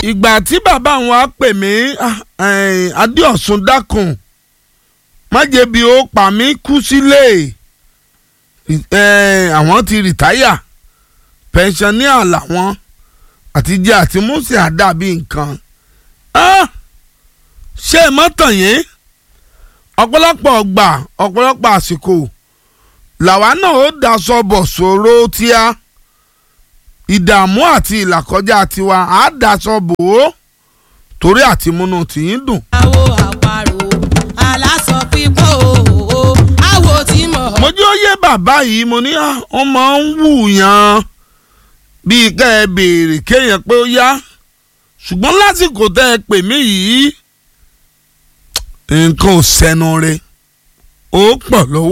ìgbà tí bàbá wọn á pè mí adéọ̀sùn dákun májèbí ó pa mí kú sílé àwọn ti rìtáyà pẹ̀nsánníà làwọn àtijọ́ àti músì àdàbí nǹkan ṣé ẹ mọ́ tàn yín ọ̀pọ̀lọpọ̀ ọgbà ọ̀pọ̀lọpọ̀ àsìkò làwa náà ó daṣọ bọ̀ sòro tíá ìdààmú àti ìlàkọjá tiwa á daṣọ bò ó torí àtimúnú tìyín dùn. àwo àparò aláṣọ pípọ̀ o àwo tí mọ̀. mo jẹ́ òye bàbá yìí mo ní wọ́n máa ń wù yàn bíi ká ẹ béèrè kéèyàn pé ó yá ṣùgbọ́n lásìkò tẹ́ ẹ pè mí yìí nǹkan ò sẹ́nu rẹ̀ ó pọ̀ lọ́wọ́.